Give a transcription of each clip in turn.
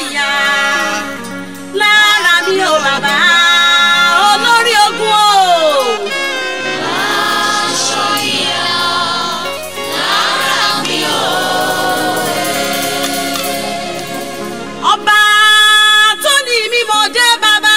ìyá lára mi ò bàbá olórí ogun o. aṣọ ìyá lára mi ò. ọba tó ní mímọ́ dé bàbá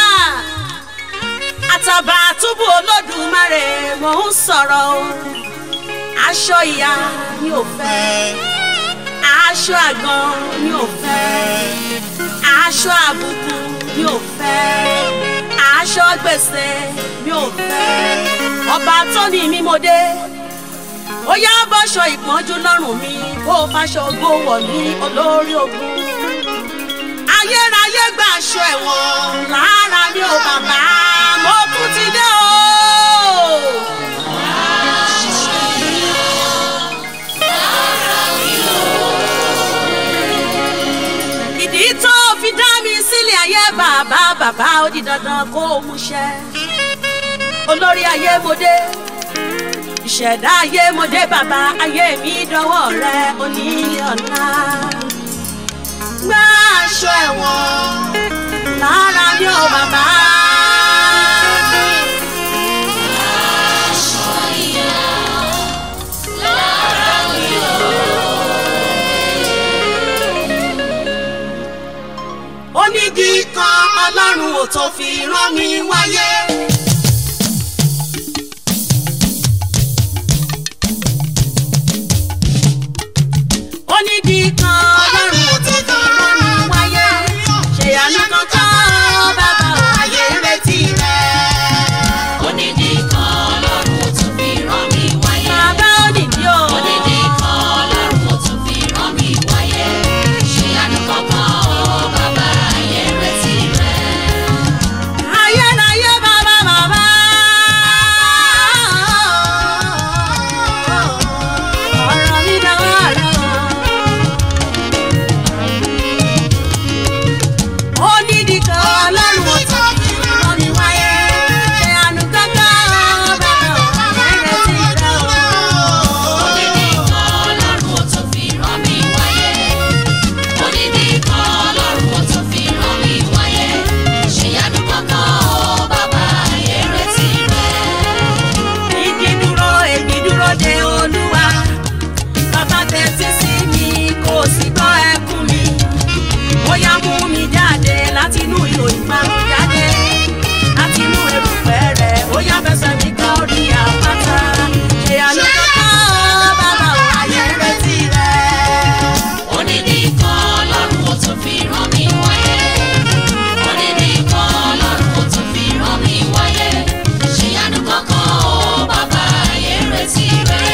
àtàbà túbú olódùmarè mò ń sọ̀rọ̀ o aṣọ ìyá mi ò fẹ́ aṣọ àgàn mi ò fẹ́ aṣọ àbùkù mi ò fẹ́ aṣọ gbèsè mi ò fẹ́ ọba tó ní mímọ́ dé ó yá bọ́ṣọ ìpọ́njú lọ́rùn mi kó o fàṣọ ògo wọ̀ ní olórí ogun ayérayé gba aṣọ ẹ̀wọ̀n lára mi ò bàbá mo tún ti dé o. ìdí tó fi dá mi sílẹ̀ ayé bàbá bàbá ó di dandan kó o múṣẹ. olórí ayé mo dé ìṣẹ̀dá ayé mo dé bàbá ayé mi dọwọ́ rẹ onílé ọ̀la gbá aṣọ ẹ̀wọ̀n lára mi ò bàbá. aṣọ ìyá lára mi ò. onídìí kan ọlọ́run ò tó fi rán mi wáyé. onídìí kan ọlọ́run ò tó fi rán mi wáyé. ṣèyànú kankan bàbá ò ayé retí rẹ̀. onídìí kan ọlọ́run ò tún fi rán mi wáyé. bàbá onídìí o. onídìí kan ọlọ́run ò tún fi rán mi wáyé. ṣé àánú kankan o bàbá ayé retí rẹ̀. ayérayé bàbá bàbá. ọ̀rọ̀ mi dánwó rẹ̀ o. ó nídìí kan ọlọ́run ò tó fi rán mi wáyé. ṣe àánú kankan bàbá ẹ̀rẹ̀ sí rẹ̀ o. onídìí kan ọlọ́run ò tún fi rán mi wáyé. onídìí kan ọlọ́run ò tún fi rán mi wáyé. ṣé àánú kankan o bàbá ayé retí rẹ̀. Igi dúró, èmi dúró de Olúwa. Bàbá tẹ́tí sí mi, kò sì gbọ́ ẹkún mi. Ó yá mú mi jáde láti inú ihò ìparun jáde. Láti inú erùpẹ̀ rẹ̀, ó yá fẹsẹ̀ mi kan orí àpáta. Ṣé àná kankan bàbá ò ayé retí rẹ̀? onídìí kan ọlọ́run ò tún fi rán mi wáyé. onídìí kan ọlọ́run ò tún fi rán mi wáyé. ṣé àánú kankan o bàbá ayé retí rẹ̀.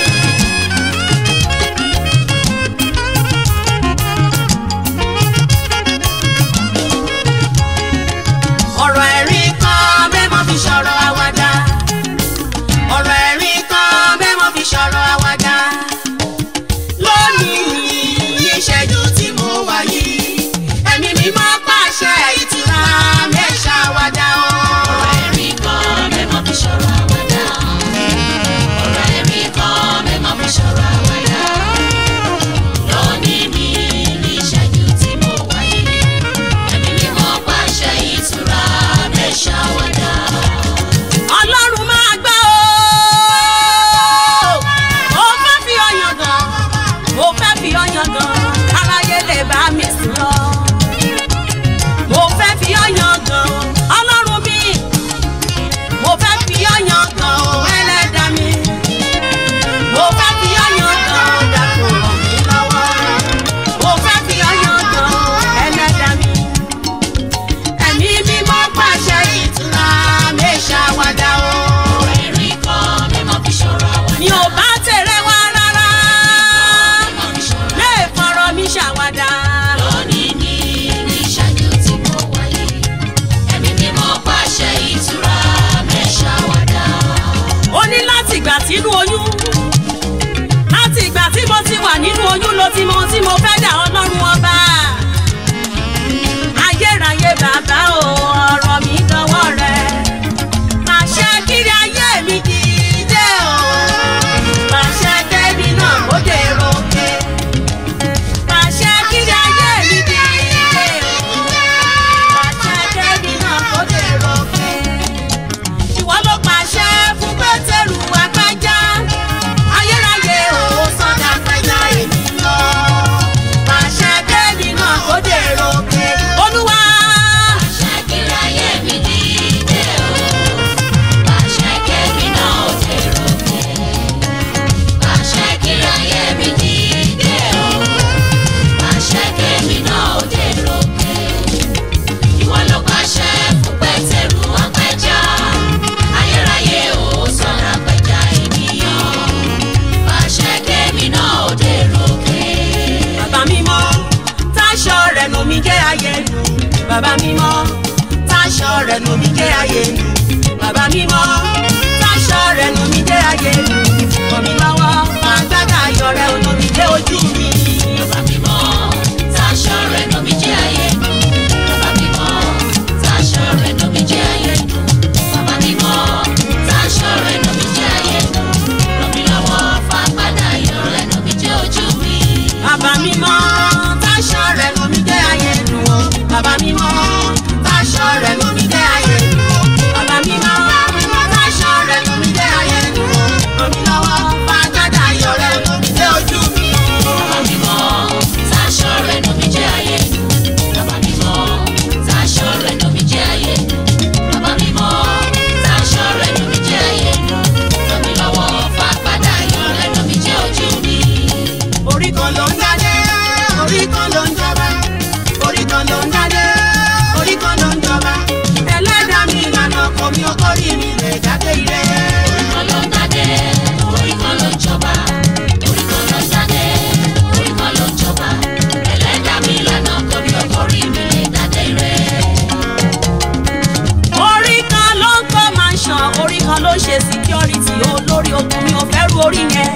ọ̀rọ̀ ẹ̀rín kan mẹ́mọ́ fi sọ̀rọ̀ àwàdà. ọ̀rọ̀ ẹ̀rín kan mẹ́mọ́ fi sọ̀rọ̀ àwàdà. lónìí ní ìṣẹ́jú tí mo wà yìí ẹ̀mí mi máa pàṣẹ ìtura mẹ́ṣà àwàdà o. ọ̀rọ̀ ẹ̀rín kan mẹ́mọ́ fi sọ̀rọ̀ àwàdà. ọ̀rọ̀ ẹ̀rín kan mẹ́mọ́ fi sọ̀rọ̀ àwàdà. lónìí mi ní ìṣẹ́jú tí mo wáyé. ẹ̀mí mímọ́ pàṣẹ ìtura mẹ́ṣáwádà. ọlọ́run máa gbọ́ o. mo fẹ́ fi ọyàn gan mo fẹ́ fi ọyàn gan aráyé lè bá mi sùn lọ. mo fẹ́ fi ọyàn gan ọlọ́run mi mo fẹ́ fi ọyàn gan ẹlẹ́dàá mi. mo fẹ́ fi ọyàn gan dàpọ̀ ràn mí lọ́wọ́. mo fẹ́ fi ọyàn gan ẹlẹ́dàá mi ẹ̀mí mímọ́ pàṣẹ ìtura mẹ́ṣàwádà o. ọ̀rọ̀ ẹ̀rín kan mẹ́mọ́ fi sọ̀rọ̀ àwàdà. mi ò bá tẹ̀rẹ̀ wá rárá mẹ́mọ́ fi sọ̀rọ̀ lè fọ̀rọ̀ mi ṣàwádà. lónìí ní ní ìṣẹ́jú tí mo wáyé. ẹ̀mí mímọ́ pàṣẹ ìtura mẹ́ṣáwádà. ó ní láti ìgbà tínú oyún láti ìgbà tí mo ti wà nínú oyún ló ti mọ ohun tí mo fẹ́ dà ọlọ́run ọba. ayérayé bàbá o ọ̀rọ̀ mi dọwọ́ rẹ̀ pàṣẹ kiri ayé mi dìde o pàṣẹ kẹ́mi náà kó dèrò òkè pàṣẹ kiri ayé mi dìde o ayé nù bàbá mímọ́ táṣọ rẹ̀ nù mí dé ayé nù kọ̀ mí lọ́wọ́ fàgbádà ayọ̀ rẹ̀ nù mí dé ojú mi. Bàbá mímọ́, táṣọ rẹ̀ nù mí jẹ́ ayé nù. Bàbá mímọ́, táṣọ rẹ̀ nù mí jẹ́ ayé nù. Bàbá mímọ́, táṣọ rẹ̀ nù mí jẹ́ ayé nù. Ràn mí lọ́wọ́ fàgbádà ayọ̀ rẹ̀ nù mí jẹ́ ojú mi. bàbá mímọ́ táṣọ rẹ̀ nù mí dé ayé nù o bàbá mímọ́ táṣọ rẹ̀ nù mí dé ayé nù o bàbá mímọ́ táṣọ rẹ̀ nù mí dé ayé nù o ràn mí lọ́wọ́ fàgbádà ayọ̀ rẹ̀ nù mí dé ojú mi. Bàbá mímọ́, táṣọ rẹ̀ nù mí jẹ́ ayé nù. Bàbá mímọ́, táṣọ rẹ̀ nù mí jẹ́ ayé nù. Bàbá mímọ́, táṣọ rẹ̀ nù mí jẹ́ ayé nù. Ràn mí lọ́wọ́ fàgbádà ayọ̀ rẹ̀ nù mí jẹ́ ojú mi. orí kan ló ń dádé orí kan ló ń jọba orí kan ló ń dádé orí kan ló ń jọba ẹlẹ́dàá mi ìlànà ọkọ̀ mi ọkọ̀rí mi lè jáde ire. Orí kan ló ń dádé, orí kan ló ń jọba. Orí kan ló ń dádé, orí kan ló ń jọba. Ẹlẹ́dàá mi lànà kò ní ọkọ̀ rí mi lè dádé rẹ̀. orí kan ló ń kọ́ mansion orí kan ló ń ṣe security olórí ogun mi ò fẹ́ ru orí yẹn.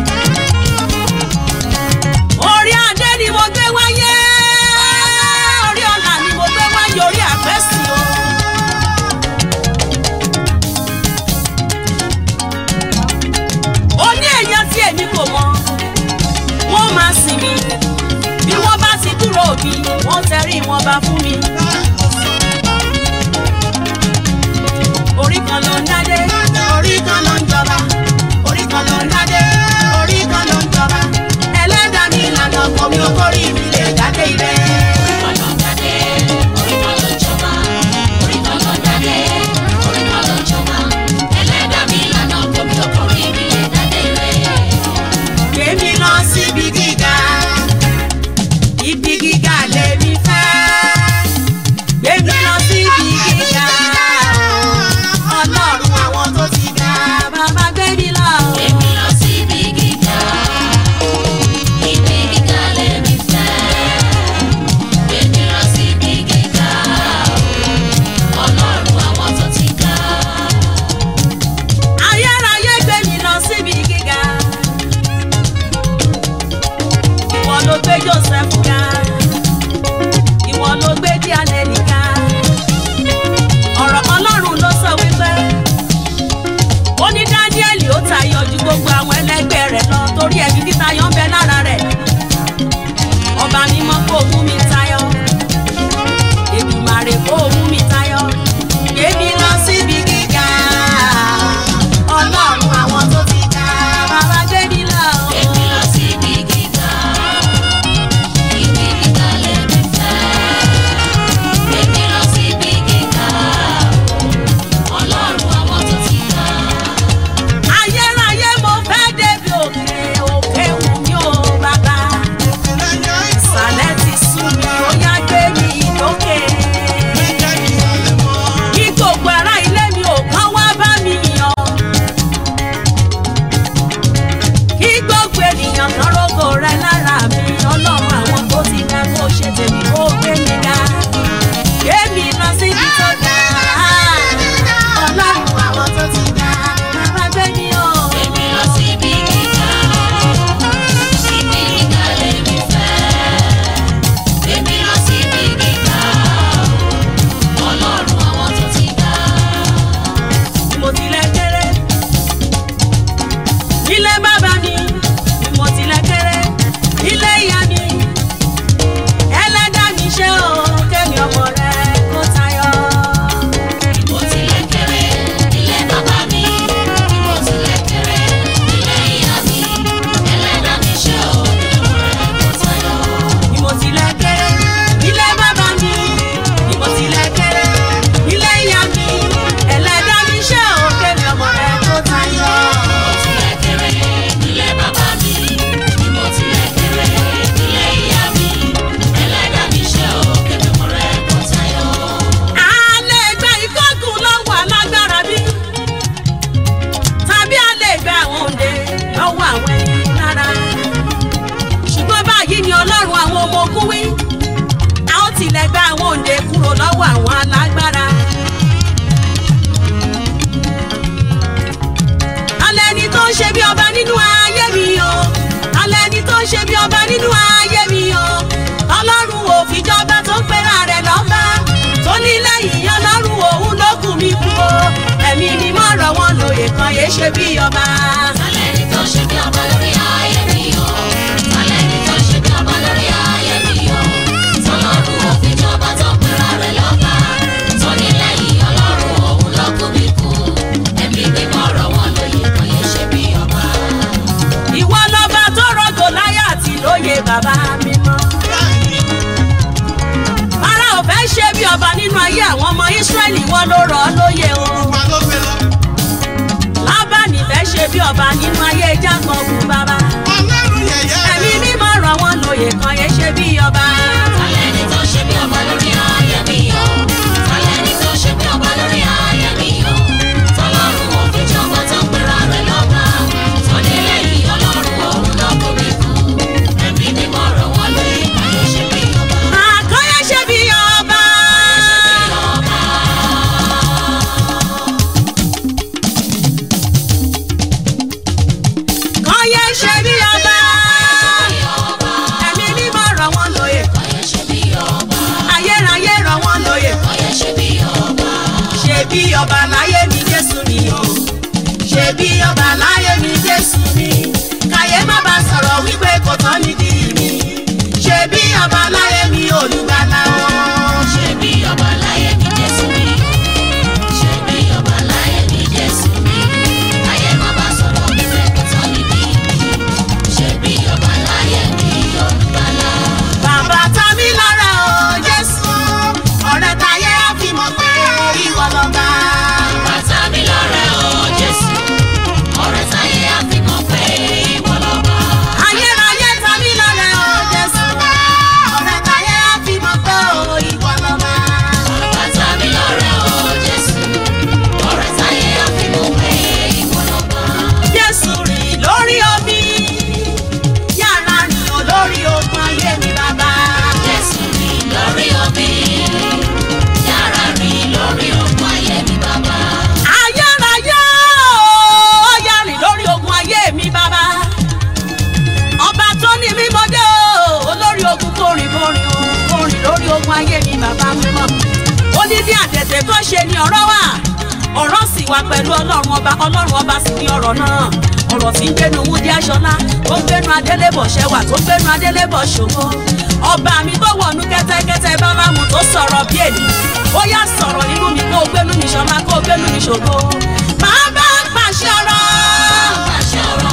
orí adé ni mo gbé wáyé orí ọ̀la ni mo gbé wáyé orí àpẹ́sì o. ó ní èèyàn tí èmi kò mọ wọ́n máa sìn mí bí wọ́n bá ti kúrò bí wọ́n tẹrí wọn bá fún mi. orí kan ló ń dádé orí kan ló ń jọba orí kan ló ń dádé orí kan ló ń jọba ẹlẹ́dàá mi ìlànà ọkọ̀ mi ò kórì mi lè dádé ire. Orí kan ló ń dádé, orí kan ló ń jọba. Orí kan ló ń dádé, orí kan ló ń jọba. Ẹlẹ́dàá mi lànà kò ní ọkọ̀ rí mi lè dádé rẹ̀. Gbèmí lọ síbi gíga, ibi gíga lèmi fẹ́. ṣe bí ọba nínú ayé mi o alẹ́ ni tó ṣe bí ọba nínú ayé mi o ọlọ́run ò fìjọba tó ń pera rẹ̀ lọ́ba tó ní lẹ́yìn ọlọ́run òun ló kù mí kú o ẹ̀mí mi mọ̀ ọ̀rọ̀ wọn lóye kan yé ṣe bí ọba. Tálẹ́ni tó ṣe bí ọba lórí ayé mi o. Tálẹ́ni tó ṣe bí ọba lórí ayé mi o. Tọ́lọ́run ò fi jọba tó pera rẹ̀ lọ́ba. Tóní lẹ́yìn ọlọ́run òun ló kú mi kú. Ẹ̀mí mímọ́ ọ̀rọ̀ wọn lóye kan yé ṣe bí ọba. ìwọ lọba tó rọgò láyà àti lóye bàbá mi mọ́. ara ò fẹ́ ṣe bí ọba nínú ayé àwọn ọmọ Ísírẹ́lì wọn ló rọ̀ ọ́ lóye o. lábàánì fẹ́ ṣe bí ọba nínú ayé jákọ̀ọ́bù bàbá. ẹ̀mí mímọ́ rọ̀ wọ́n lóye kan yé ṣe bí ọba. Tálẹ́ni tó ṣe bí ọba lórí ayé mi o. Tálẹ́ni tó ṣe bí ọba lórí ayé mi o. Tọ́lọ́run ò fi jọba tó pera rẹ̀ lọ́ba. Tóní lẹ́yìn ọlọ́run òun ló kú mi kú. Ẹ̀mí mímọ́ ọ̀rọ̀ wọn lóye kan yé ṣe bí ọba. àkọ́yẹ́ ṣe bí ọba. kọ́yẹ́ ṣe bí ọba. ẹ̀mí mímọ́ rọ̀ wọ́n lóye. ayérayé rọ̀ wọ́n lóye. ṣe bí ọba láyé mi Jésù ni o. ṣe bí ọba láyé mi Jésù ni. káyé má bàa sọ̀rọ̀ wípé kò tán nídìí mi. ṣe bí ọba láyé mi olùgbàlà o. Ṣé bí ọba láyé mi Jésù mi? Ṣé bí ọba láyé mi Jésù mi? Ayé má bá sọ̀rọ̀ wípé kò tán níbí mi. Ṣé bí ọba láyé mi olùgbàlà? Bàbá ta mí lára o Jésù, ọ̀rẹ́ táyé á fi mọ̀ pé ìwọ lọ́ba. Bàtà mi lọ́rẹ̀ o Jésù. Ọ̀rẹ́ táyé á fi mọ̀ pé ìwọ lọ́ba. Ayérayé ta mí lára o Jésù, ọ̀rẹ́ táyé á fi mọ̀ pé ìwọ lọ́ba. Bàtà mi lọ́rẹ̀ o Jésù. Ọ̀rẹ́ táyé á fi mọ̀ pé ìwọ lọ́ba. Jésù rìn lórí omi, yàrá rìn ò lórí ogun ayé mi bàbá. Jésù rìn lórí omi. Yàrá rìn lórí ogun ayé mi bàbá. Ayérayé ó yá rìn lórí ogun ayé mi bàbá. Ọba tó ní mímọ́dé o, olórí ogun kò rìn kò rìn o, kò rìn lórí ogun ayé mi bàbá mímọ́. Odidi àtẹ̀tẹ̀ tó ṣe ni ọ̀rọ̀ wà, ọ̀rọ̀ sì wà pẹ̀lú ọlọ́run ọba, ọlọ́run ọba sì ní ọ̀rọ̀ náà. Ọ̀rọ̀ tí ń gbénu Wúdí Aṣọlá, tó ń gbénu Adélébọ̀ Ṣẹwà, tó ń gbénu Adélébọ̀ Ṣògo. Ọba mi tó wọ̀nú kẹ́tẹ́kẹ́tẹ́ bábá mu tó sọ̀rọ̀ bí èlì. Ó yá sọ̀rọ̀ nínú mi kó o gbénu mi ṣọlá kó o gbénu mi ṣògo. Bàbá pàṣẹ ọ̀rọ̀. Pàṣẹ ọ̀rọ̀.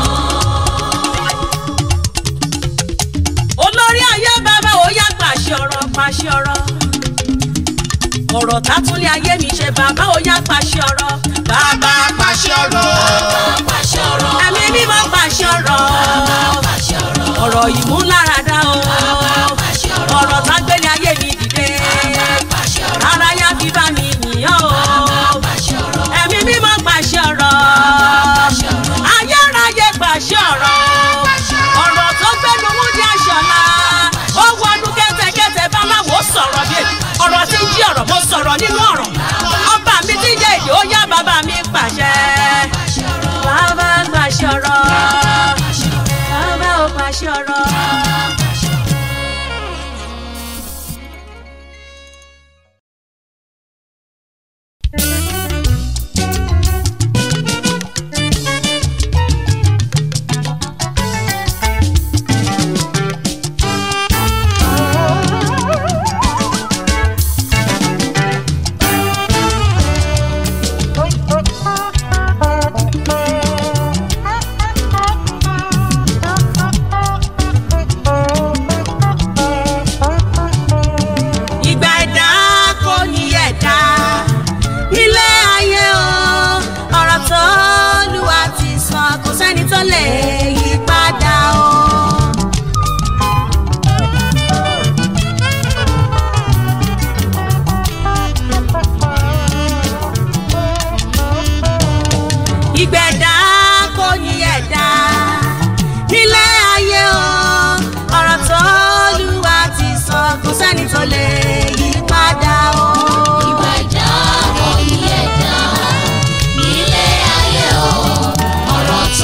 olórí ayé bàbá ó yá pàṣẹ ọ̀rọ̀ pàṣẹ ọ̀rọ̀ ọ̀rọ̀ tátúlé ayé mi ṣe bàbá ó yá pàṣẹ ọ̀rọ̀ bàbá pàṣẹ ọ̀rọ̀ Pàṣẹ ọ̀rọ̀. ẹ̀mí mímọ́ pàṣẹ ọ̀rọ̀ Pàṣẹ ọ̀rọ̀. ọ̀rọ̀ ìmúláradá o Pàṣẹ ọ̀rọ̀. ọ̀rọ̀ tágbélé ayé mi dìde Pàṣẹ ọ̀rọ̀. ara yá fi bá mi nìyàn o Pàṣẹ ọ̀rọ̀. ẹ̀mí mímọ́ pàṣẹ ọ̀rọ̀ ayérayé pàṣẹ ọ̀rọ̀ ọ̀rọ̀ tó gbẹ́nu Wúdí Aṣọlá ó wọnú kẹ́tẹ́kẹ́tẹ́ báláwo sọ̀rọ̀ bí èdè ọ̀rọ̀ tí ń jí ọ̀rọ̀ mo sọ̀rọ̀ nínú ọ̀rọ̀ ọba mi tí ń jẹ́ èdè ó yá bàbá mi pàṣẹ bàbá pàṣẹ ọ̀rọ̀ bàbá ó pàṣẹ ọ̀rọ̀. ìgbà ẹ̀dá kò ní ẹ̀dá nílé ayé o ọ̀rọ̀ tó lùwà ti sọ kò sẹ́ni tó lè yí padà o. ìgbà ẹ̀dá kò ní ẹ̀dá nílé ayé o ọ̀rọ̀ tó lùwà ti sọ kò sẹ́ni tó lè yí padà o. Ìgbà ìjà kò yí ẹ̀dá nílé ayé o. Ọ̀rọ̀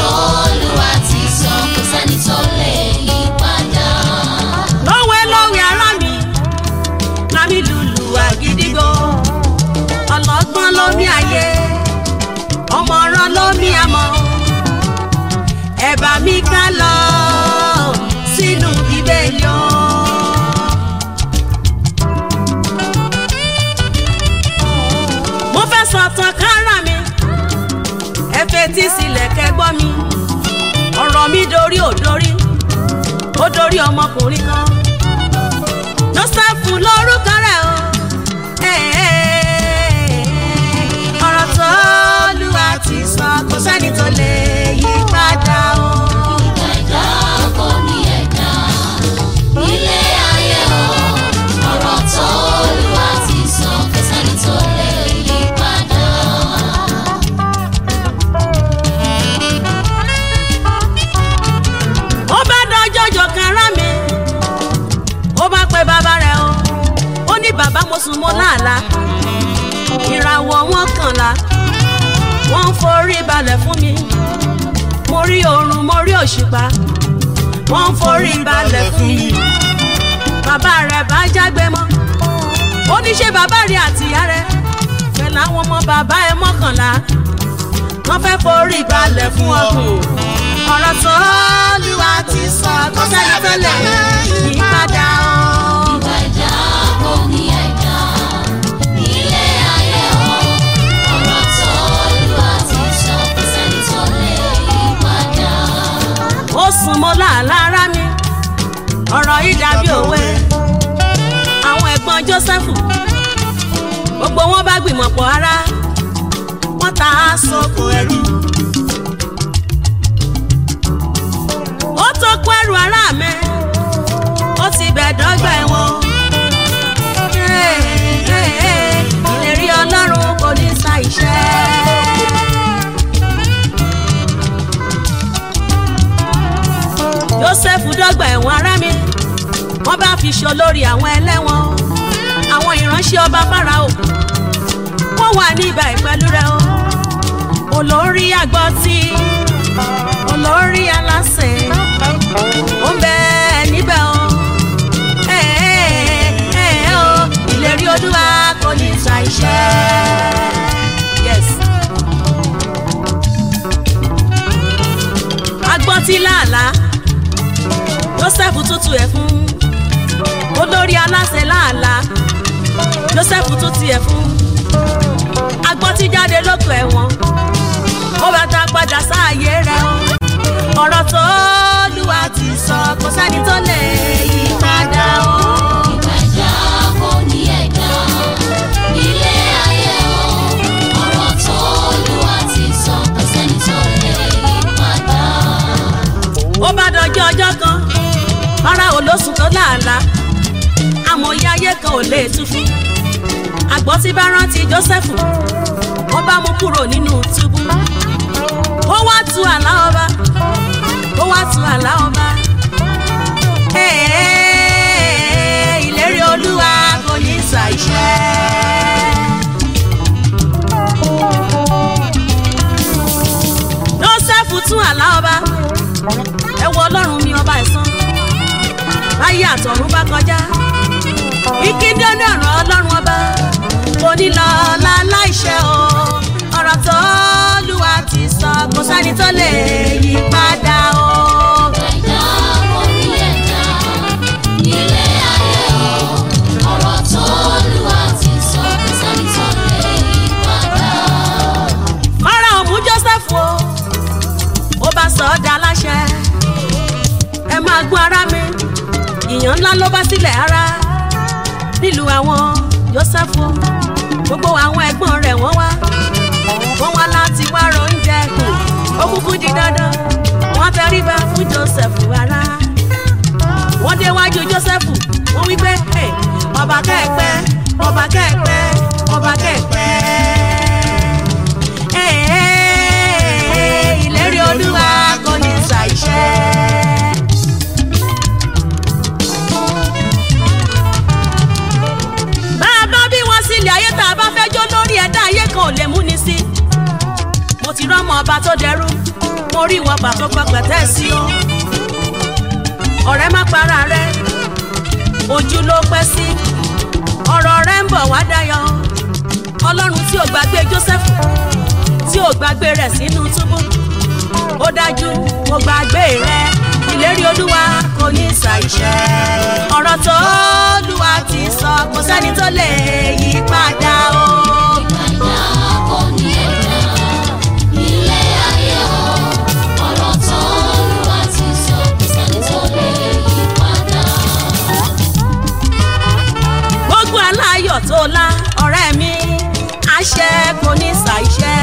ọgbọ́n lómi ayé ọmọràn lómi àmọ́ ẹ bá mi ká lọ sínú bíbélì o. mo fẹ́ sọ̀tàn kára mi ẹ fetí sílẹ̀ kẹ́gbọ́ mi ọ̀rọ̀ mi dorí ò dorí ó dorí ọmọkùnrin kan joseph lórúkọ rẹ̀ o ọ̀rọ̀ tó lùwà ti sọ kò sẹ́ni tó lè yí padà o. ẹ̀dá kò ní ẹ̀dá ilé ayé o ọ̀rọ̀ tó Olúwa ti sọ kò sẹ́ni tó lè yí padà. ó bá dọjọ́ jọ kára mi ó bá pe bàbá rẹ̀ o ó ní bàbá mo sùn mo láàlá ìràwọ̀ wọn kànlá wọ́n ń forí balẹ̀ fún mi mo rí oòrùn mo rí òṣùpá wọ́n ń forí balẹ̀ fún mi bàbá rẹ̀ bá jágbe mọ́ ó ní ṣe bàbá rẹ̀ àtìyá rẹ̀ pẹ̀lú àwọn ọmọ bàbá ẹ̀ mọ́kànlá wọ́n fẹ́ forí balẹ̀ fún ọkùn ọ̀rọ̀ tó lùwà ti sọ kó sẹ́ni tó lè yí padà o. ẹ̀dá kò ní ẹ̀dá ilé ayé o ọ̀rọ̀ tó Olúwa ti sọ kò sẹ́ni tó lè yí padà. ó sùn mọ́ làálàá mi ọ̀rọ̀ yìí dàbí òwe àwọn ẹ̀gbọ́n Jósẹ́fù gbogbo wọn bá gbìmọ̀ pọ̀ ara wọ́n ta á sóko ẹrú. ó tó kó ẹrù ara mi ó ti bẹ̀ dọ́gba ẹ̀wọ̀n. ìlérí Ọlọ́run kò ní sa ìṣẹ́. Jósẹ́fù dọ́gba ẹ̀wọ̀n ará mi wọ́n bá fi ṣe olórí àwọn ẹlẹ́wọ̀n àwọn ìránṣẹ́ ọba Fáráò wọ́n wà ní ibà ìpẹ́lú rẹ̀ o olórí àgbọ̀tì olórí aláṣẹ ó ń bẹ níbẹ̀ o ẹ ẹ ẹ o ìlérí Olúwa kò ní sa iṣẹ́ yes. agbọ́tí làálàá Jósẹ́fù tútù ẹ̀ fún olórí aláṣẹ làálàá Jósẹ́fù tútù ẹ̀ fún agbọ́tí jáde lóko ẹ̀wọ̀n ó bá ta padà sáàyè rẹ̀ o ọ̀rọ̀ tó lùwà ti sọ kò sẹ́ni tó lè yí padà o. ẹ̀dá kò ní ẹ̀dá ilé ayé o ọ̀rọ̀ tó Olúwa ti sọ kò sẹ́ni tó lè yí padà. ó bá dọjọ́ ọjọ́ kan ara olóṣù tó làálàá amòye ayé kan ò lè tú fún àgbọ̀ tí bá rántí Jósẹ́fù wọ́n bá mú kúrò nínú túbú ó wá tu àlá ọba ó wá tu àlá ọba Ee, ìlérí Olúwa kò ní ṣàìṣẹ. Jósẹ́fù tún àlá ọba ẹ wo ọlọ́run mi ọba ẹ̀sán báyé àtọ̀run bá kọjá ìkéde ní ọ̀rọ̀ ọlọ́run ọba kò ní lọ láláìṣẹ́ o ọ̀rọ̀ tó lùwà ti sọ kò sẹ́ni tó lè yí padà o. ẹ̀dá kò ní ẹ̀dá ilé ayé o ọ̀rọ̀ tó Olúwa ti sọ kò sẹ́ni tó lè yí padà. Fáráò mú Jósẹ́fù o ó bá sọ ọ́ dá láṣẹ ẹ máa gbọ́ ara mi ìyàn ńlá ló bá sílẹ̀ ara nílùú àwọn Jósẹ́fù gbogbo àwọn ẹ̀gbọ́n rẹ̀ wọ́n wá wọ́n wá láti wá oúnjẹ kù ó kúkú di dandan wọ́n tẹríba fún Jósẹ́fù ara wọ́n déwájú Jósẹ́fù wọ́n wí pé "Hey, ọba kẹ́ẹ̀pẹ́ ọba kẹ́ẹ̀pẹ́ ọba kẹ́ẹ̀pẹ́ Ee, ìlérí Olúwa kò ní ṣàìṣẹ. bá a bá bí wọn sílẹ̀ ayé tá a bá fẹ́ jó lórí ẹ̀dá ayé kan ò lè múni sí. mo ti rọ́mọ ọba tó dẹrú mo rí wọn pàtó pẹpẹtẹ sí o. ọ̀rẹ́ má para rẹ ojú ló pẹ́ sí ọ̀rọ̀ rẹ ń bọ̀ wá dayọ̀ ọlọ́run tí ò gbàgbé Jósẹ́fù tí ò gbàgbé rẹ̀ sínú túbú ó dájú mo gbàgbé rẹ ìlérí olúwa kò ní ṣàìṣẹ ọ̀rọ̀ tó olúwa ti sọ kò sẹ́ni tó lè yí padà o. Ìgbàgbà kò ní ẹ̀dá ilé ayé o. Ọ̀rọ̀ tó Olúwa ti sọ kò sẹ́ni tó lè yí padà. gbogbo aláyọ̀ tó lá ọ̀rẹ́ mi àṣẹ kò ní ṣàìṣẹ.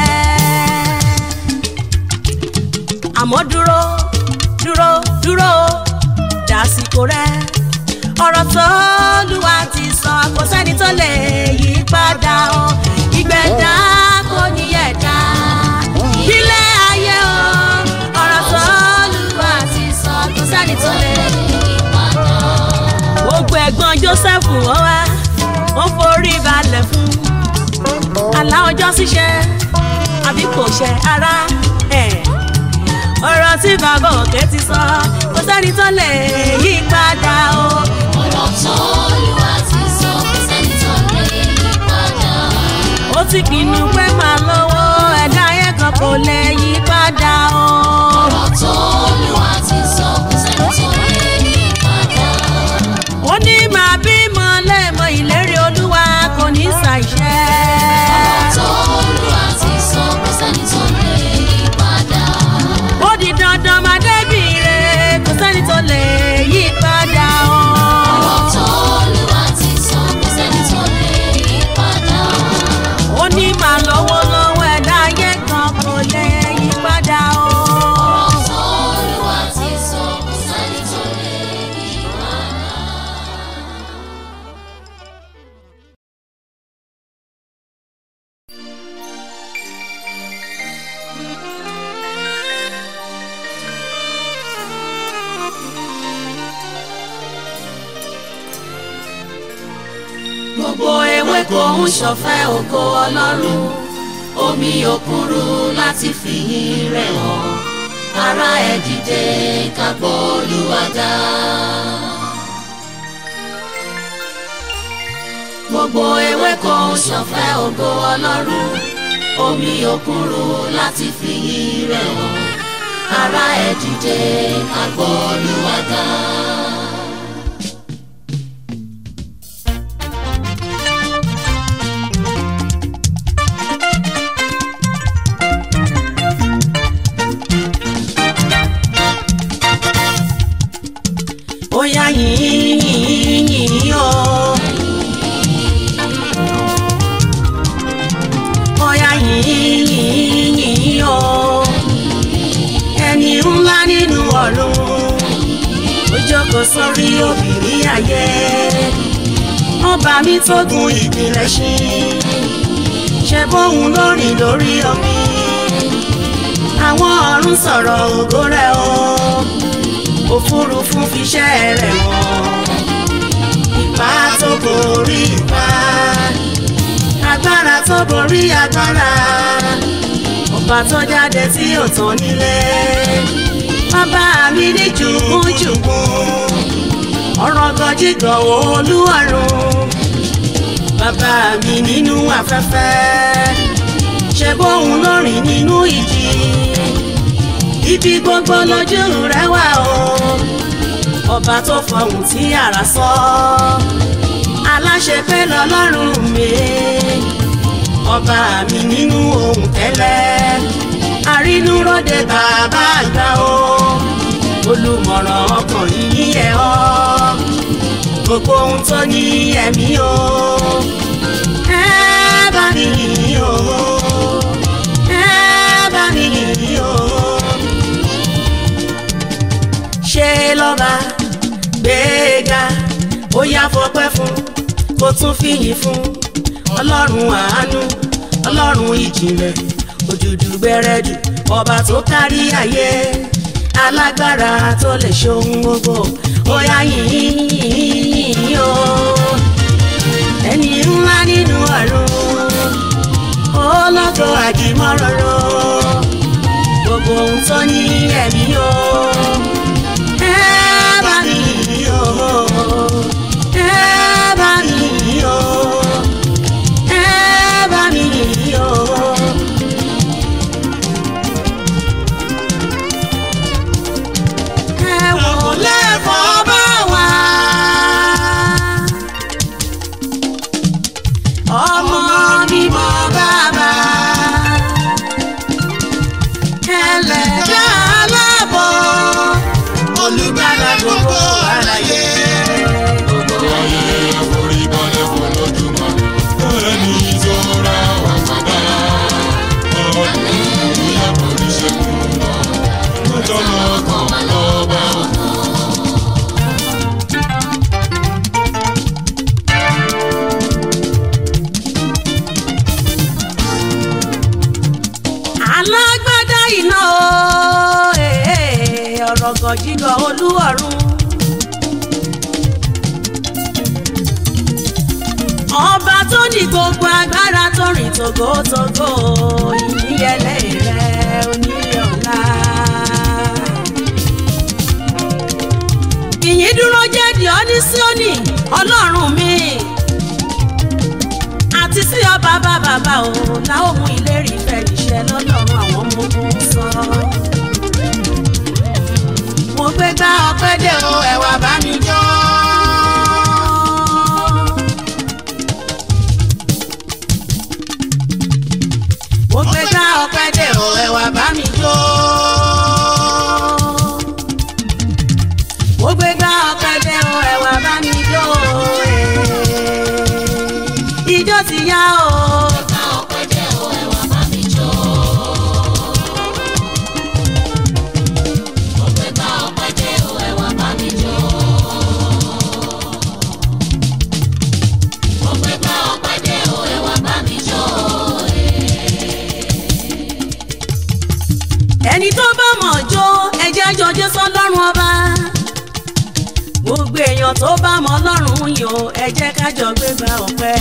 àmọ́ dúró dúró dúró dásìkò rẹ ọ̀rọ̀ tó lùwà ti sọ kò sẹ́ni tó lè yí padà o ìgbẹ́dá kò ní ẹ̀dá ilé ayé o ọ̀rọ̀ tó lùwà ti sọ kò sẹ́ni tó lè yí Padà. gbogbo ẹ̀gbọ́n Joseph wọ́n wá wọ́n forí balẹ̀ fún àlá ọjọ́ ṣíṣe àbí kò ṣe ara ẹ̀. ọ̀rọ̀ tí bàbá òkè ti sọ kò sẹ́ni tó lè yí padà o. Ọ̀rọ̀ tó Olúwa ti sọ kò sẹ́ni tó lè yí padà. ó ti pinnu pé máa lówó ẹ̀dá ayé kan kò lè yí padà o. Ọ̀rọ̀ tó Olúwa ti sọ kò sẹ́ni tó lè yí padà. ó ní màá bímọ lẹ́ẹ̀mọ ìlérí olúwa kò ní ṣàìṣẹ. Ọ̀rọ̀ tó Olúwa ti sọ kò sẹ́ni tó lè yí padà. ó di dandan máa débi re kò sẹ́ni tó lè yí padà o. Ọ̀rọ̀ tó Olúwa ti sọ kò sẹ́ni tó lè yí padà. ó ní màá lọ́wọ́ lọ́wọ́ ẹ̀dá ayé kan kò lè yí padà o. Ọ̀rọ̀ tó Olúwa ti sọ kò sẹ́ni tó lè yí padà. gbogbo ewéko ń ṣọ̀fẹ́ ògo ọlọ́run Omi òkun ru láti fìyìn rẹ̀ hàn. Ará ẹ̀ dìde ká gbọ́ Olúwa ga. gbogbo ewéko ń ṣọ̀fẹ́ Fẹ́ ògo Ọlọ́run, omi òkun ru láti fìyìn rẹ̀ hàn. Ará ẹ̀ dìde ká gbọ́ Olúwa ga. ó yá yìnyín yìnyín yìnyín o. ó yá yìnyín yìnyín yìnyín o. ẹni ńlá nínú ọ̀run ó jókòó sórí òbírí ayé ọba mi tó gun ìpìlẹ̀ ṣí ṣe bóun lórí lórí omi àwọn ọ̀run sọ̀rọ̀ ògo rẹ̀ o òfurufú fiṣẹ́ rẹ̀ wọ̀n ipá tó borí ipá agbára tó borí agbára ọba tó jáde tí ò tán nílé bàbá mi ní jùgúnjùgún ọ̀rọ̀ gọjígọ̀ olúwarùn bàbá mi nínú afẹ́fẹ́ ṣe bóun lórin nínú ìjì ibi gbogbo lójú rẹ wà o ọba tó fọhùn tí àrà sọ aláṣẹ pé lọ́lọ́run mi ọba mi nínú ohun tẹ́lẹ̀ àrínúróde bàbá àgbà o olùmọ̀ràn ọkàn yìí yẹ ọ́ gbogbo ohun tó ní ẹ̀mí o ẹ bá mi yìí o ẹ bá mi yìí o ṣe lọ́ba gbéga ó yá fọpẹ́ fún kó tún fìyìn fún ọlọ́run àánú ọlọ́run ìjìnlẹ̀ òjòjù gbẹrẹdù ọba tó kárí ayé alágbára tó lè ṣohun gbogbo ó yá yìnyín yìnyín o ẹni ńlá nínú ọ̀run ológo àjìmọ́rọ̀rọ̀ gbogbo ohun tó ní ẹ̀mí o ẹ bá mi yìn o ẹ bá mi yìn o ẹ bá alágbádá iná o ee, ọ̀rọ̀ gọ̀jígọ̀ olúwọ̀run. ọba tó ní gbogbo agbára tó rìn tògótògó ìyíyẹlẹ rẹ oníyọ̀lá. ìyìn dúró jẹ́ Dionísíónì ọlọ́run mi àti sí ọba bàbá bá o láwọn mú ìlérí ìfẹ́ níṣẹ́ lọ́lọ́run àwọn ọmọ ogun sọ. mo gbé gbá ọpẹ́ dé o ẹ̀wà bá mi jó. mo gbé gbá ọpẹ́ dé o ẹ̀wà bá mi jó. mo gbé gbá ọpẹ́ dé o ẹ̀wà bá mi jó. ijó ti yá o. Ká ọpẹ́ dé o, ẹ wá bá mi jó. Mo pé ká ọpẹ́ dé o, ẹ wá bá mi jó. Mo pé ká ọpẹ́ dé o, ẹ wá bá mi jó. ẹni tó bá mọ̀ jó ẹjẹ́ jọjẹ́ sọ́lọ́run ọba gbogbo èèyàn tó bá mọ̀ ọlọ́run yàn ẹ jẹ́ ká jọ gbégbá ọpẹ́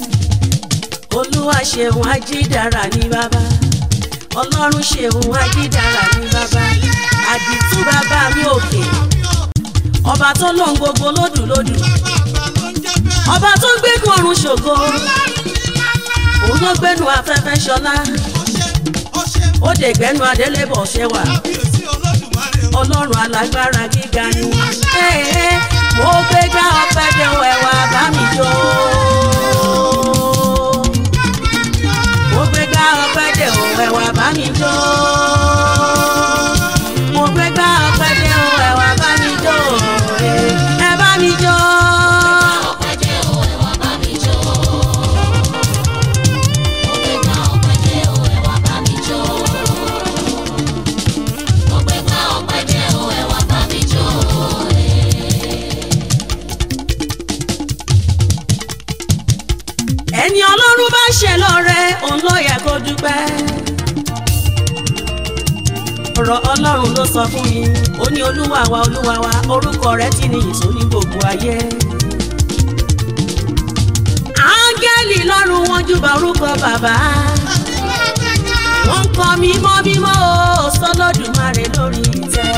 olúwa ṣeun ajídára ní bàbá ọlọ́run ṣeun ajídára ní bàbá àdìtú bàbá mi òkè ọba tó lóhun gbogbo lódùlódù ọba tó gbégun ọ̀run ṣògo òun ló gbénu afẹ́fẹ́ ṣọlá ó dè gbẹ́nu adélébọ̀ ṣẹwà ọlọ́run alágbára gíga ni Ee, mo gbé gbá ọpẹ́ dé o ẹ̀wà bá mi jó. mo gbé gbá ọpẹ́ dé o ẹ̀wà bá mi jó. mo gbé gbá ọpẹ́ dé o ẹ̀wà bá mi jó. Ee, ẹ bá mi jó. Ọpẹ́ dé o, ẹ wá bá mi jó. Mo pé ká ọpẹ́ dé o, ẹ wá bá mi jó. Mo pé ká ọpẹ́ dé o, ẹ wá bá mi jó. ẹni ọlọ́run bá ṣe lọ́rẹ òun ló yẹ kó dúpẹ́. ọ̀rọ̀ ọlọ́run ló sọ fún mi ó ní olúwa wa olúwa wa orúkọ rẹ̀ ti ní ìsó ní gbogbo ayé. áńgẹ́lì lọ́run wọn júbà orúkọ bàbá. wọ́n ń kọ mímọ́ mímọ́ o sọlọ́dúnmarè lórí ìtẹ́.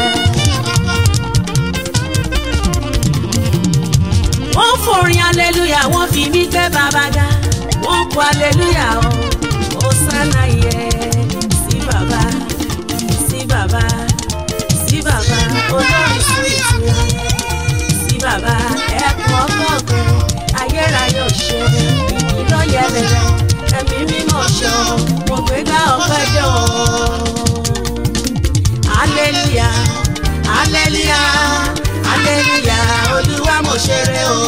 wọ́n forin aleluya wọ́n fi mí gbé bàbá ga wọ́n kọ aleluya o ó sánà yẹ sí bàbá sí bàbá sí bàbá olórí sí ìtura sí bàbá ẹkùn ọgọgùn ayérayé òṣè ìlọyẹ bẹ̀rẹ̀ ẹ̀mí mímọ́ ṣọ mo gbé gbá ọpẹ́ jọ aleluya aleluya aleluya olúwa mo ṣeré o.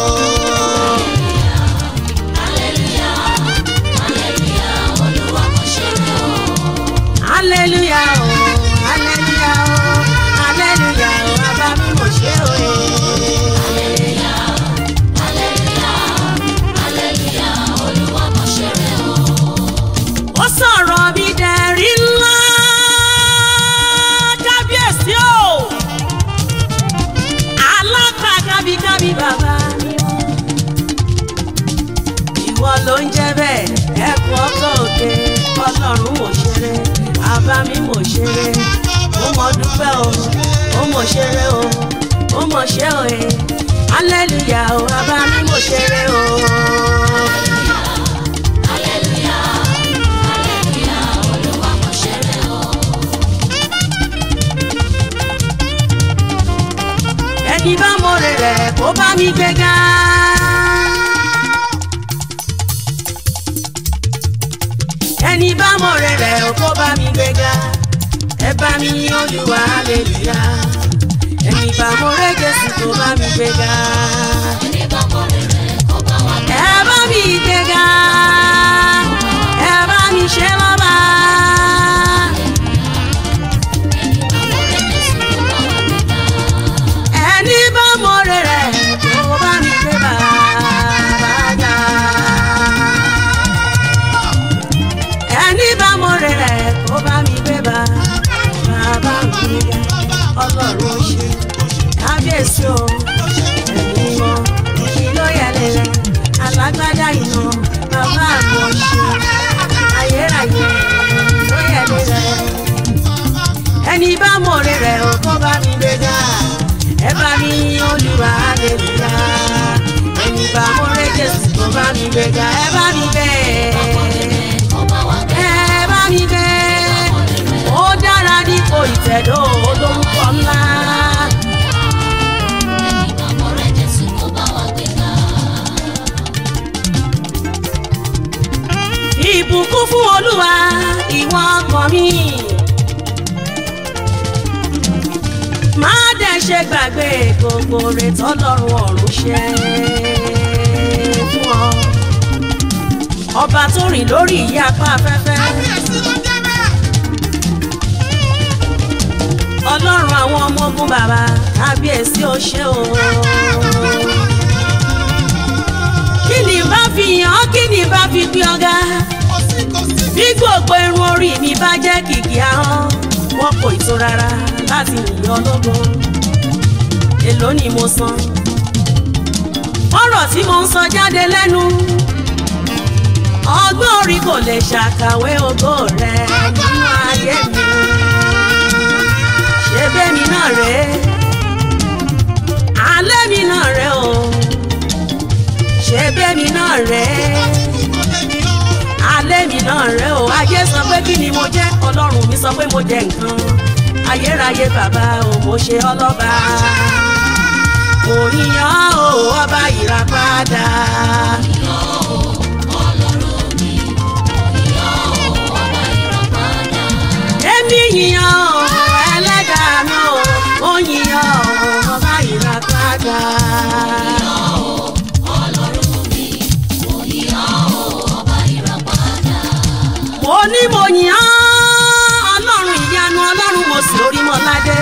Hallelujah, hallelujah, Olúwa mo ṣeré o. aleluya o aleluya o aleluya o bàbá mi mo ṣe o. Hallelujah, hallelujah, Olúwa mo ṣeré o. ó sọ̀rọ̀ mi dẹ̀rí ńlá kábíyèsí o alápá kábíkábí bàbá mi o. ìwọ ló ń jẹ́ bẹ́ẹ̀ ẹkùn ọkọ̀ òkè ọlọ́run mò ṣeré bàbá mi mò ṣeré ó mọ dúpẹ́ o ó mò ṣeré o ó mọ̀ ṣe o ẹ̀ hallelujah o bàbá mi mò ṣeré o. Hallelujah, hallelujah, Olúwa mo ṣeré o. ẹni bá mọ̀rẹ̀ rẹ̀ kó bá mi gbéga. ẹni bá mọ̀rẹ̀ rẹ̀ kó bá mi gbéga. ẹ bá mi yìn Olúwa hallelujah. ẹni bá mọ̀rẹ̀ Jésù kó bá mi gbéga. Ẹni bá mọ rere kó bá wa gbé. ẹ bá mi gbéga. ẹ bá mi ṣe lọ́ba. Ẹni bá mọ rere kó bá wa gbé. ẹni bá mọ̀rẹ̀ rẹ̀ kó bá mi gbé bàbá ga. ẹni bá mọ̀rẹ̀ rẹ̀ kó bá mi gbé bá mi gbéga ẹ bá mi gbé ẹ bá mi gbé ó dára dípò ìtẹ̀dó olórúkọ ńlá. ìbùkún fún olúwa ìwọ ọkàn mi. má dẹ̀ ṣe gbàgbé gbogbo rẹ̀ tọ́lọ́run ọ̀run ṣe fún ọ. ọba tó rìn lórí ìyapa afẹ́fẹ́. ọlọ́run àwọn ọmọ ogun bàbá kábíyèsí ó ṣe o. kí ni bá fi yàn ọ́ kí ni bá fi gbé ọ̀gá bí gbogbo irun orí mi bá jẹ́ kìkì ahọ́n wọn kò tó rárá láti yìn ológo èló ni mo san ọ̀rọ̀ tí mo ń sọ jáde lẹ́nu ọgbọ́n orí kò lè ṣàkàwé ògo rẹ nínú ayé mi ṣé bẹ́mi náà rèé alẹ́ mi náà rèé o ṣé bẹ́mi náà rèé alẹ́ mi náà rẹ o ayé sọ pé kí ni mo jẹ́ ọlọ́run mi sọ pé mo jẹ nǹkan ayérayé bàbá o mo ṣe ọlọ́ba mo yíyan o ọba ìràpadà. èmi yíyan o ẹlẹ́dàá mi o mo yíyan o ọba ìràpadà. mo ní mo yìn án ọlọ́run ìyanu ọlọ́run mo sì orí mọ́ ládé.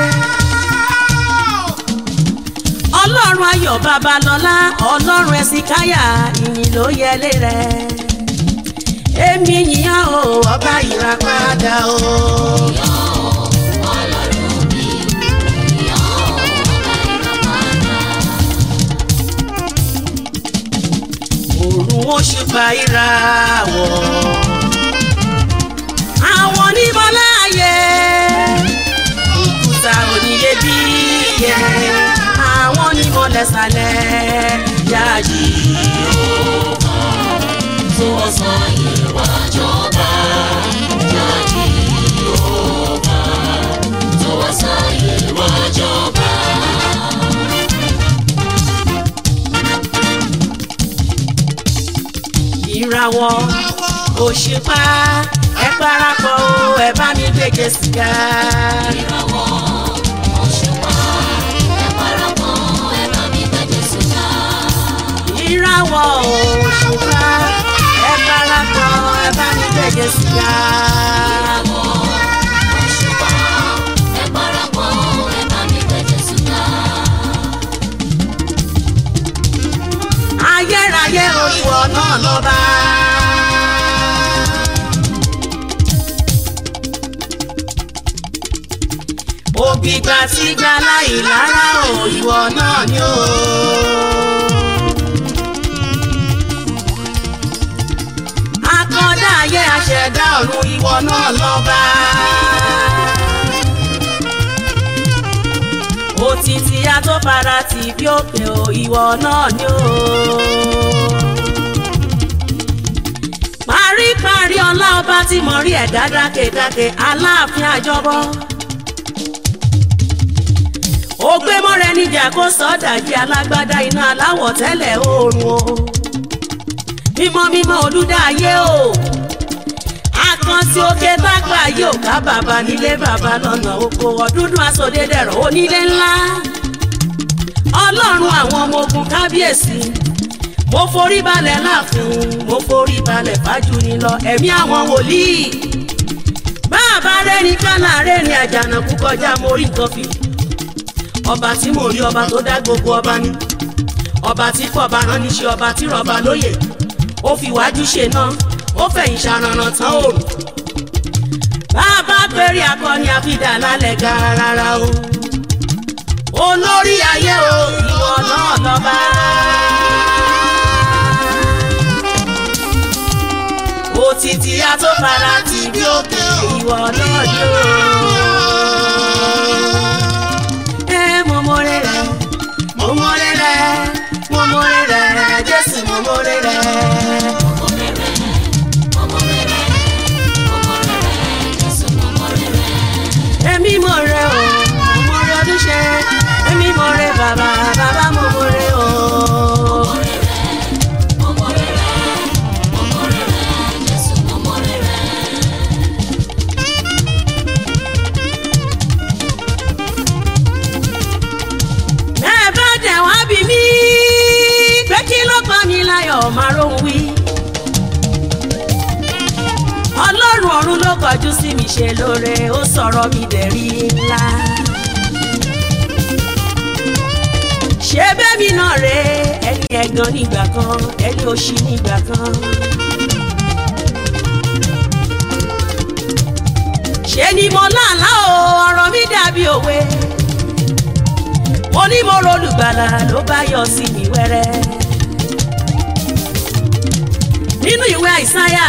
ọlọ́run ayọ̀ babalọ́lá ọlọ́run ẹ̀sìnkáyà ìyìn ló yẹlé rẹ̀. èmi yìn án o ọba ìràpadà o. òrùn òṣùpá ìràwọ̀ àwọn onímọ̀láyé òkúta oníyebíyẹ àwọn onímọ̀lẹ́sàlẹ̀ yáàjì tó ọ̀sán yìí wá jọba jáde yóòbá tó ọ̀sán yìí wá jọba. ìràwọ̀ òṣùpá ẹ parapọ̀ o ẹ bá mi gbèjè sìgá. ìràwọ̀ òṣùpá ẹ parapọ̀ ẹ bá mi gbẹ́jẹ̀ síta. ìràwọ̀ òṣùpá ẹ parapọ̀ ẹ bá mi gbèjè sìgá. òṣùpá ẹ parapọ̀ ẹ bá mi gbẹ́jẹ̀ síta. ayérayé oríwọ̀ náà lọ́ba. ògbìgbà tí gba láì lára o ìwọ náà ni o. akọ́dá ayé aṣẹ̀dá ọ̀run ìwọ náà lọ́ba. òtítì atófara tì bí òkè o ìwọ náà ni o. paríparí ọlá ọba tí mo rí ẹ̀dá dákèdákè aláàfin àjọbọ. ó gbé mọ́rẹ́ níjà kó sọ́dàjì alágbádá iná aláwọ̀ tẹ́lẹ̀ oòrùn o. mímọ́ mímọ́ olúdáyé o. àkànṣe òkè tágbà yóò ká bàbá nílé bàbá lọ́nà oko ọ̀dúndún aṣọ́dẹ́dẹ̀rọ̀ onílé ńlá. ọlọ́run àwọn ọmọ ogun kábíyèsí mo forí balẹ̀ láàfin mo forí balẹ̀ fájúni lọ ẹ̀mí àwọn wòlíì bàbá rẹ́ni kánà rẹ́ni àjànàkú kọjá mo rí nǹkan fi ọba tí mo rí ọba tó dá gbogbo ọba ní ọba tí fọba rán níṣẹ́ ọba tí rọba lóyè ó fi wájú ṣe náà ó fẹ̀yìn ṣàrànà tán òrùn bàbá péré akọni àfidà lálẹ́ gàràrà o olórí ayé o ìwọ náà lọ́ba. òtítì atófara tì bí òkè ìwọ náà ni o. ẹ mọ mọ́rẹ́ rẹ mọ mọ́rẹ́ rẹ mọ mọ́rẹ́ rẹ jésù mọ mọ́rẹ́ rẹ. kọjú sí mi ṣe lóore ó sọ̀rọ̀ mi dẹ̀rí ńlá. ṣé bẹ́mi náà rè é ẹni ẹ̀gàn nígbà kan ẹni òṣì nígbà kan. ṣé ni mo láàlá o ọ̀rọ̀ mi dàbí òwe mo ní mo rolùgbàlà ló bá yọ sí mi wẹ́rẹ́. nínú ìwé àìsáyà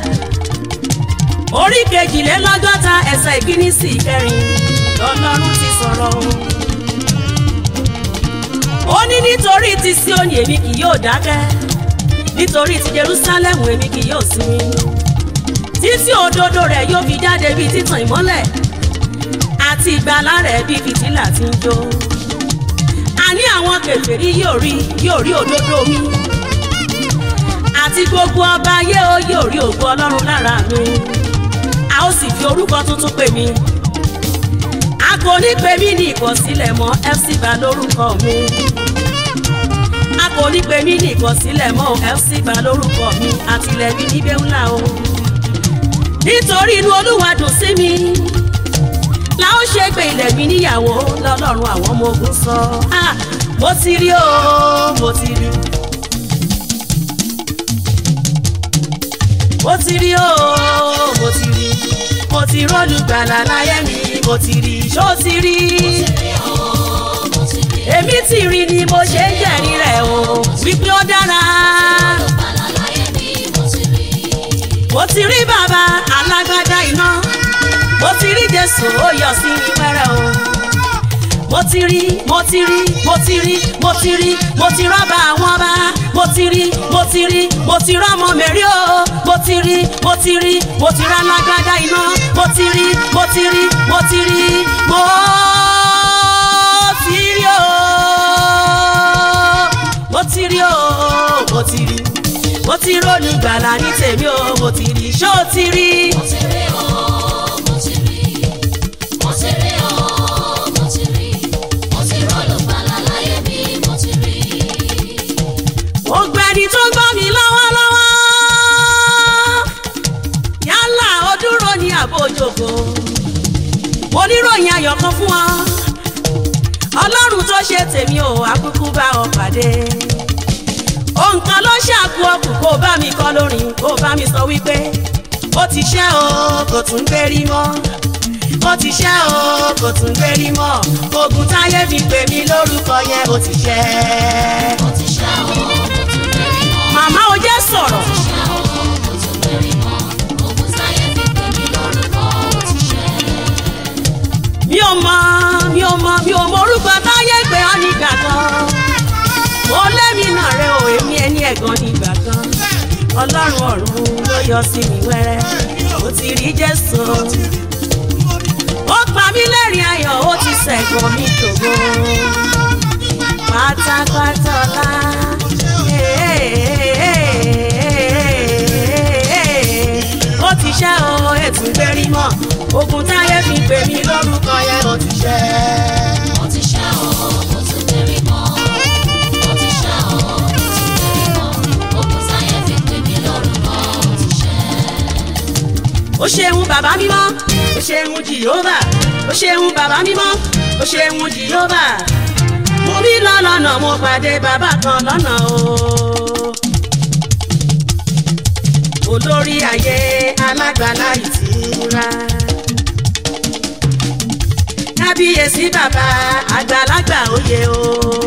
orí kejìlélọ́gọ́ta ẹsẹ̀ ìkíní sí ìkẹrin lọ́lọ́run ti sọ̀rọ̀ o. ó ní nítorí ti Síónì èmi kì yóò dákẹ́ nítorí ti Jerúsálẹ́mù èmi kì yóò sinmi títí òdodo rẹ̀ yóò fi jáde bíi títàn ìmọ́lẹ̀ àti ìgbàlà rẹ̀ bíi fìtílà tí ń jó àní àwọn kèfèrí yóò rí yóò rí òdodo mi àti gbogbo ọba ayé ó yóò rí ògo Ọlọ́run lára mi a ó sì fi orúkọ tuntun pè mí a kò ní pè mí ní ìkọ̀sílẹ̀ mọ́ FC Bá lórúkọ mi a kò ní pè mí ní ìkọ̀sílẹ̀ mọ́ FC Bá lórúkọ mi àtìlẹ́bí níbẹ̀ ńlá o nítorí inú Olúwa dùn sí mi la ó ṣe pé ilẹ̀ mi níyàwó lọ́lọ́run àwọn ọmọ ogun sọ ah mo ti rí o mo ti rí mo ti rí o mo ti rí mo ti rólùgbàlà láyé mi mo ti rí ṣó ti rí èmi ti rí ni mo ṣe ń jẹ̀rí rẹ̀ o wípé ó dára mo ti rí bàbá alágbádá iná mo ti rí jésù ó yọ sí mi pẹ́rẹ́ o mo ti rí mo ti rí mo ti rí mo ti rí mo ti rọ́bà àwọn ọba mo ti rí mo ti rí mo ti rọ́mọ mẹ́rí o mo ti rí mo ti rí mo ti rá lágbádá iná mo ti rí mo ti rí mo ti rí mo ti rí o mo ti rí o mo ti rí mo ti rónú gbàlà ní tèmi o mo ti rí ṣó ti rí. mo ti rí o mo ti rí mo ti rí o mo ti rí mo ti rọ́ọ̀lù gbàlà láyé mi mo ti rí. gbogbo ẹni tó gbọ́ mi lọ́wọ́lọ́wọ́ yálà ó dúró ní àbójòkó mo níròyìn ayọ̀ kan fún ọ ọlọ́run tó ṣe tèmi ò akúkú bá ọ pàdé òǹkan ló ṣàkú ọkùn kó bá mi kọ lórin kó bá mi sọ wípé ó ti ṣẹ́ o kò tún gbérí mọ́ ó ti ṣẹ́ o kò tún gbérí mọ́ ogun táyé fi pè mí lórúkọ yẹn ó ti ṣẹ́ mo ti ṣá o mo tún bẹ̀rẹ̀ mọ́. màmá o jẹ́ sọ̀rọ̀ mo ti ṣá o mo tún bẹ̀rẹ̀ mọ́. ogun táyé fi pè mí lórúkọ ó ti ṣẹ́. mi ò mọ mi ò mọ mi ò mọ orúkọ táyé pé ọ nígbà kan mo lémi náà rẹ ò èmi ẹni ẹ̀gàn nígbà kan ọlọ́run ọ̀run ló yọ sí mi wẹ́rẹ́ mo ti rí jésù ó pa mí lẹ́rìn ayọ̀ ó ti ṣẹ̀gàn mi tògo pátápátá ọlá ó ti ṣẹ́ o ètò gbérí mọ́ ogun táyé fi pè mí lórúkọ yẹn ó ti ṣẹ́. mo ti ṣá o mo tún bẹ̀rẹ̀ mọ́. mo ti ṣá o mo tún bẹ̀rẹ̀ mọ́. ogun táyé fi pè mí lórúkọ ó ti ṣẹ́. ó ṣeun bàbá mímọ́ ó ṣeun jìhóbà ó ṣeun bàbá mímọ́ ó ṣeun jìhóbà mo bí lọ́lọ́nà mo pàdé bàbá kan lọ́nà o. olórí ayé alágbàlá ìtura kábíyèsí bàbá àgbàlagbà òye o.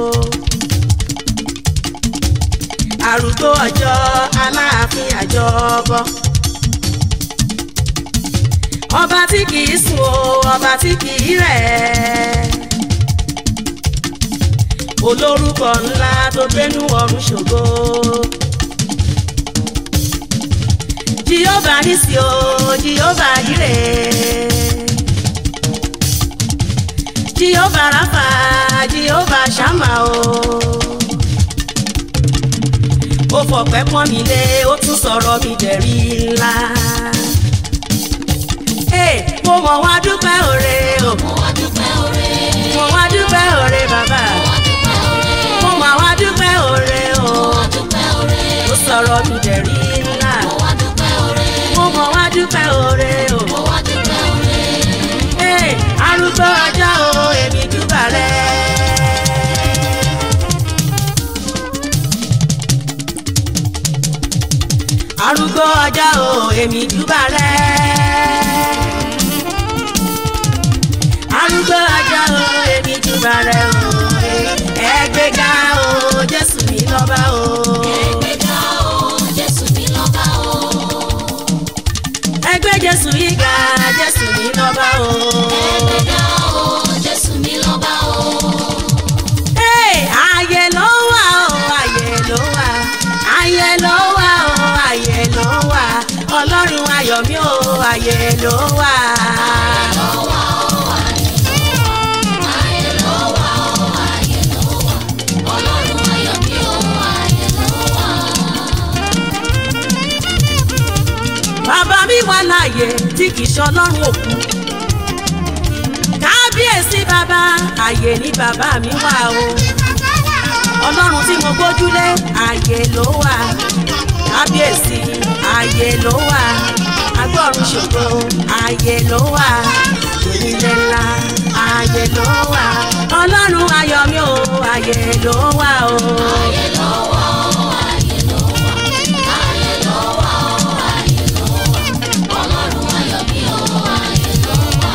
arúgbó ọjọ́ aláàfin àjọbọ ọba tí kìí sùn o ọba tí kìí rẹ̀ olórúkọ ńlá tó gbénú ọ̀run ṣògo jehova nísì o jehova ire jehova rafa jehova shama o ó fọpẹ́ pọ́n mi lé ó tún sọ̀rọ̀ mi dẹ̀rí ńlá mo mọ̀ wá dúpẹ́ òre o. mo wá dúpẹ́ oore. mo wá dúpẹ́ òre bàbá. mo wá dúpẹ́ oore. mo mọ̀ wá dúpẹ́ òre o. mo wá dúpẹ́ oore. ó sọ̀rọ̀ mi dẹ̀rí ńlá. mo wá dúpẹ́ oore. mo mọ̀ wá dúpẹ́ òre o. mo wá ọjọ́ o èmi júbà rẹ. arúgbó ọjọ́ o èmi júbà rẹ o ẹgbẹ́ga o jésù mi lọ́ba o. Ẹgbẹ́ga o, Jésù mi lọ́ba o. ẹgbẹ́ jésù yìí ga jésù mi lọ́ba o. Ẹgbẹ́ga o, Jésù mi lọ́ba o. Hey, ayé ló wà o ayé ló wà ayé ló wà o ayé ló wà ọlọ́run ayọ̀ mi o ayé ló wà. Ayé ló wà o, ayé ló wà. Ọlọ́run ayọ̀ mi o, ayé ló wà. bàbá mi wà láàyè tí kì í ṣọlọ́run òkú. kábíyèsí bàbá àyè ní bàbá mi wà o. ọlọ́run tí mo gbójúlé àyè ló wà. kábíyèsí àyè ló wà. agbọ́run ṣògo àyè ló wà. onílé ńlá àyè ló wà. ọlọ́run ayọ̀ mi o àyè ló wà o. Ayé ló wà o, ayé ló wà. Ayé ló wà o, ayé ló wà. Ọlọ́run ayọ̀ mi o, ayé ló wà.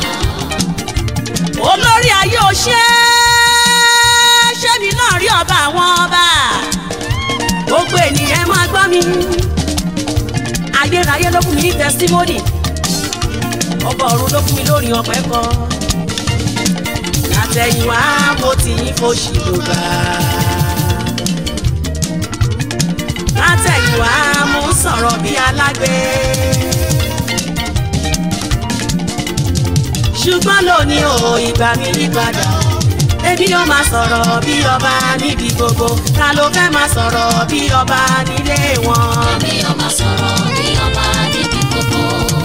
olórí ayé ò ṣe é ṣébi náà rí ọba àwọn ọba gbogbo ènìyàn máa gbọ́ mi ayérayé ló fún mi ní tẹsímọ́nì ọba ọ̀run ló fún mi lórí ọpẹ́ kọ látẹ̀yìnwá mo ti ń fòṣì lògbà látẹ̀yìnwá mo ń sọ̀rọ̀ bí alágbe. ṣùgbọ́n lónìí o ìgbà mi yí padà èmi yóò máa sọ̀rọ̀ bí ọba níbi gbogbo ta ló fẹ́ máa sọ̀rọ̀ bí ọba nílé wọn. Èmi yóò máa sọ̀rọ̀ bí ọba níbi gbogbo.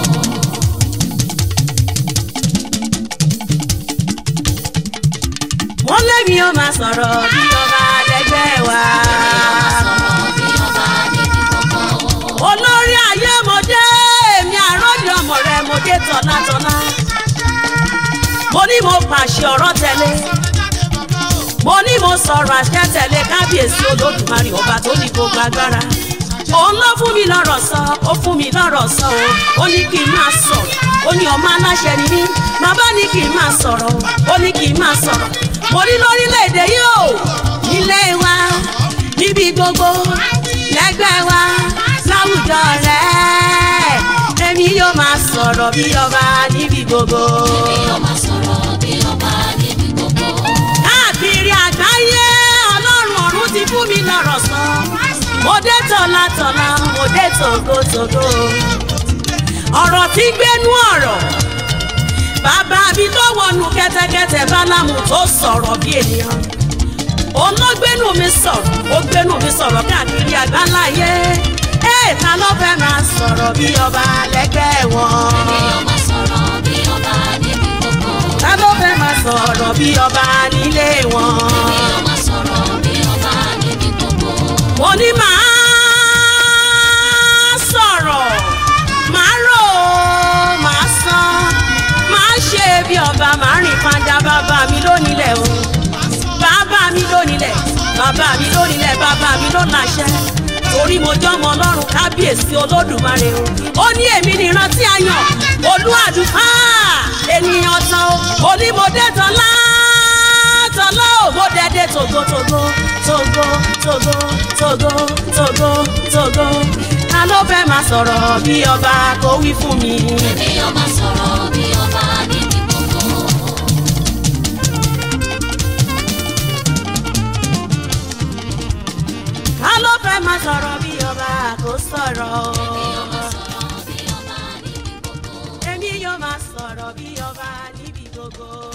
wọ́n lémi yóò máa sọ̀rọ̀ bí ọba lẹ́gbẹ́ wa. Sọ̀rọ̀ bí ọba níbi gbogbo. olórí ayé mo dé èmi àròjọ ọmọ rẹ mo dé tọ́látọ́lá. mo ní mo pàṣẹ ọ̀rọ̀ tẹ̀lé mo ní mo sọ̀rọ̀ àṣẹ tẹ̀lé kábíyèsí olódùmarè ọba tó ní gbogbo agbára òun ló fún mi lọ́rọ̀ sọ ó fún mi lọ́rọ̀ sọ o ó ní kí n máa sọ̀rọ̀ ó ní ọmọ aláṣẹ ni mí bàbá ní kí n máa sọ̀rọ̀ ó ní kí n máa sọ̀rọ̀ mo ní lórílẹ̀‐èdè yìí o nílé wa níbi gbogbo lẹ́gbẹ́ wa láwùjọ rẹ̀ èmi yóò máa sọ̀rọ̀ bí ọba níbi gbogbo. Èmi yóò máa sọ̀rọ̀ bí ọba níbi gbogbo. káàkiri àgbáyé ọlọ́run ọ̀run ti fún mi lọ́rọ̀ sọ. mo dé tọ̀làtọ̀là mo dé tògótògó. ọ̀rọ̀ tí gbénú ọ̀rọ̀ bàbá mi tó wọnú kẹ́tẹ́kẹ́tẹ́ bálámù tó sọ̀rọ̀ bí ènìyàn. olóògbénú mi sọ̀rọ̀ ó gbénú mi sọ̀rọ̀ káàkiri àgbáláyé. ẹ̀ ta ló fẹ́ máa sọ̀rọ̀ bí ọba lẹ́gbẹ́ wọn. Èmi yóò máa sọ̀rọ̀ bí ọba níbi gbogbo. ta ló fẹ́ máa sọ̀rọ̀ bí ọba nílé wọn. Èmi yóò máa sọ̀rọ̀ bí ọba níbi gbogbo. mo ní màá sọ̀rọ̀ màá rò ó màá sọ màá ṣe bí ọba màá rìn padà bàbá mi lónílẹ̀ o bàbá mi lónílẹ̀ bàbá mi lónílẹ̀ bàbá mi ló láṣẹ torí mo jọmọ ọlọ́run kábíyèsí olódùmarè o ó ní èmi nìran tí a yàn olúwàdùfà ènìyàn tán o onímọ̀dé tán látọ̀lá ò mo dẹ́dẹ́ togotogo togo togo togo togo togo ta ló fẹ́ máa sọ̀rọ̀ bí ọba kó wí fún mi. Èmi yóò máa sọ̀rọ̀ bí ọba níbi gbogbo. ta ló fẹ́ máa sọ̀rọ̀ bí ọba kó sọ̀rọ̀ o. Èmi yóò máa sọ̀rọ̀ bí ọba níbi gbogbo. èmi yóò máa sọ̀rọ̀ bí ọba níbi gbogbo.